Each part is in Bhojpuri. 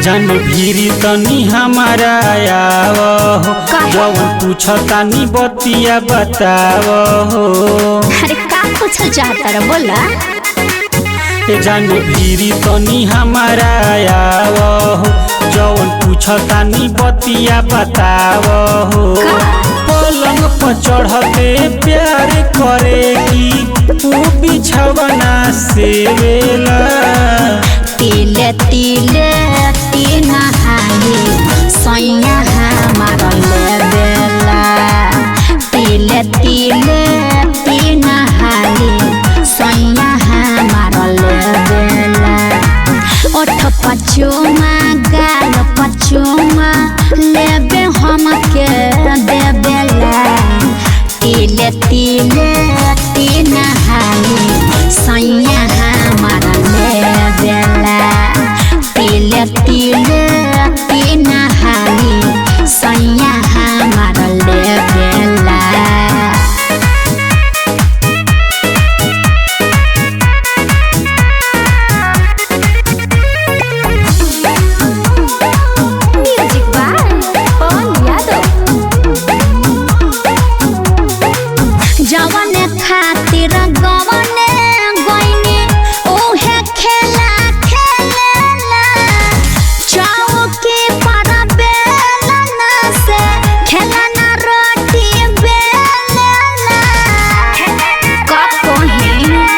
जन भीरी तनी हमारा आव हो काहे? जवन पूछतानी बतिया बताव हो अरे का पूछल चाहता रे बोला ए जन भीरी तनी हमारा आव हो जवन पूछतानी बतिया बताव हो का? पलंग पर चढ़ते प्यार करेगी ऊ बिछवना से वेला तिले तिले तीन हाली सैया हमार ले बेला तिले तिले तीन हाली सैया हमार ले बेला ओठ पचुमा गाल पचुमा लेबे हम के देबेला तिले तिले तीन हाली सैया हमार ले बेला तिले तिले तीन हाली सैया हमार ले बेला म्यूजिक बाय पवन यादव जवन खातिर गवने गइनी ओहे खेला खेलेला चौकी पर बेलना से खेलना रोटी बेलना कहीं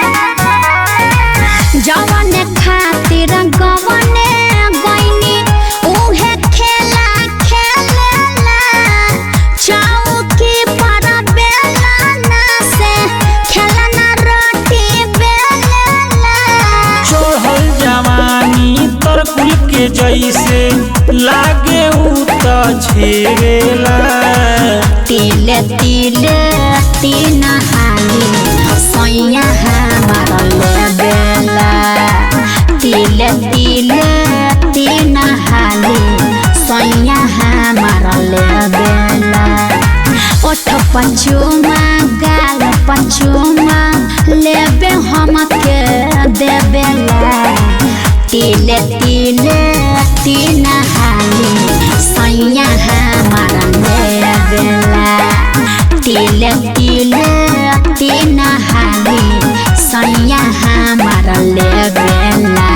जवन खातिर गवने गइनी उहे खेला खेलेला चौकी पर बेलना से खेलना रोटी बेलेला चढ़ल जवानी तरकुल के जैसे लागे ऊ त छेवेला तिले तिले तीन हाली सैया हमार ले बेला तिले तिले तीन हाली सैया हमार ले बेला ओठ पचुमा गाल पचुमा लेबे हम के देबेला तिले तिले तीन हाली सैया हमार ले बेला तिले तिले तीन हाली सैया हमार ले बेला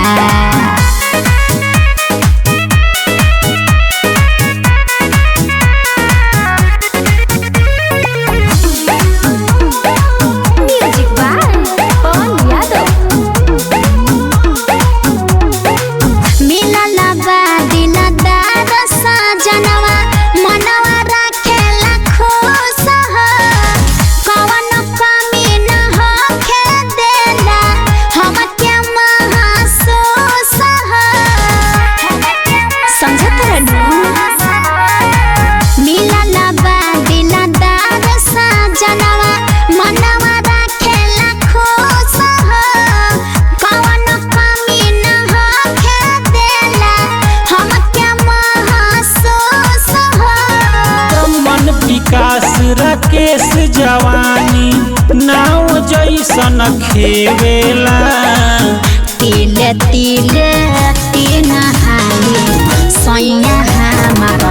म्यूजिक बाय पवन यादव मिलल बा दिलदार सजनवा मनवा राखेला खुश हो कवन कमी न होखे देला हमके महसूस हो समझत रहनु मिलल बा दिलदार सजनवा मनवा राखेला खुश हो कवन कमी न होखे देला हमके महसूस हो मन विकास राकेश जवानी नाव जैसन खेवेला तिले तिले तीन हाली सैया हमार